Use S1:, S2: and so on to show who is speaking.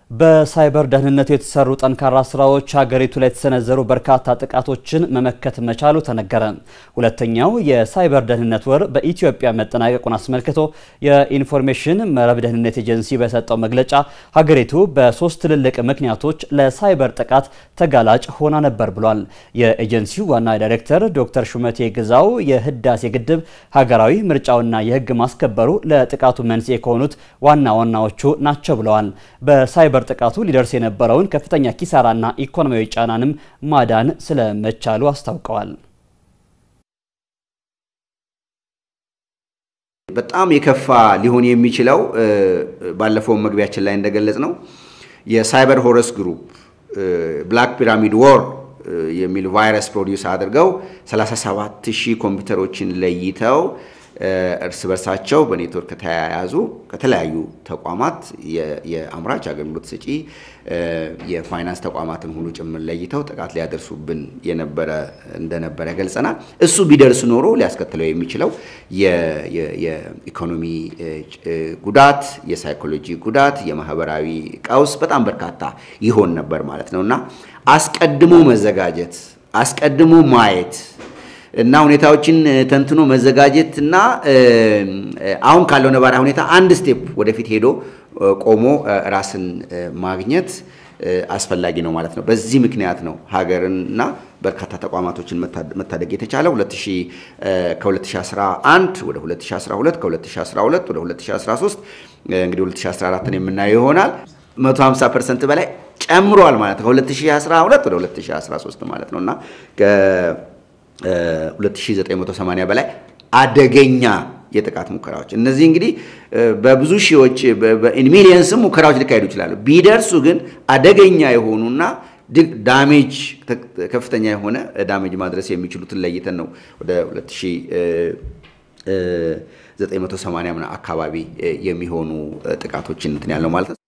S1: በሳይበር ደህንነቱ የተሰሩ ጠንካራ ስራዎች ሀገሪቱ ላይ የተሰነዘሩ በርካታ ጥቃቶችን መመከት መቻሉ ተነገረ። ሁለተኛው የሳይበር ደህንነት ወር በኢትዮጵያ መጠናቀቁን አስመልክቶ የኢንፎርሜሽን መረብ ደህንነት ኤጀንሲ በሰጠው መግለጫ ሀገሪቱ በሶስት ትልልቅ ምክንያቶች ለሳይበር ጥቃት ተጋላጭ ሆና ነበር ብሏል። የኤጀንሲው ዋና ዳይሬክተር ዶክተር ሹመቴ ግዛው የህዳሴ ግድብ ሀገራዊ ምርጫውና የህግ ማስከበሩ ለጥቃቱ መንስኤ ከሆኑት ዋና ዋናዎቹ ናቸው ብለዋል። በሳይበር ጥቃቱ ሊደርስ የነበረውን ከፍተኛ ኪሳራና ኢኮኖሚያዊ ጫናንም ማዳን ስለመቻሉ አስታውቀዋል።
S2: በጣም የከፋ ሊሆን የሚችለው ባለፈው መግቢያችን ላይ እንደገለጽ ነው የሳይበር ሆረስ ግሩፕ ብላክ ፒራሚድ ዎር የሚል ቫይረስ ፕሮዲውስ አድርገው 37 ሺህ ኮምፒውተሮችን ለይተው እርስ በርሳቸው በኔትወርክ ከተያያዙ ከተለያዩ ተቋማት የአምራች አገልግሎት ሰጪ የፋይናንስ ተቋማትን ሁሉ ጭምር ለይተው ጥቃት ሊያደርሱብን የነበረ እንደነበረ ገልጸናል። እሱ ቢደርስ ኖሮ ሊያስከትለው የሚችለው የኢኮኖሚ ጉዳት፣ የሳይኮሎጂ ጉዳት፣ የማህበራዊ ቀውስ በጣም በርካታ ይሆን ነበር ማለት ነው እና አስቀድሞ መዘጋጀት አስቀድሞ ማየት እና ሁኔታዎችን ተንትኖ መዘጋጀት እና አሁን ካለው ነባራዊ ሁኔታ አንድ ስቴፕ ወደፊት ሄዶ ቆሞ ራስን ማግኘት አስፈላጊ ነው ማለት ነው። በዚህ ምክንያት ነው ሀገርንና በርካታ ተቋማቶችን መታደግ የተቻለው ከ2011 ወደ 2012 ከ2012 ወደ 2013 እንግዲህ 2014ን የምናየው ይሆናል 150 ፐርሰንት በላይ ጨምሯል ማለት ነው። ከ2012 ወደ 2013 ማለት ነው እና ከ2980 በላይ አደገኛ የጥቃት ሙከራዎች እነዚህ እንግዲህ በብዙ ሺዎች ሚሊየንስም ሙከራዎች ሊካሄዱ ይችላሉ። ቢደርሱ ግን አደገኛ የሆኑና ዳሜጅ ከፍተኛ የሆነ ዳሜጅ ማድረስ የሚችሉትን ለይተን ነው ወደ 2980 አካባቢ የሚሆኑ ጥቃቶችን እንትን ያለው ማለት ነው።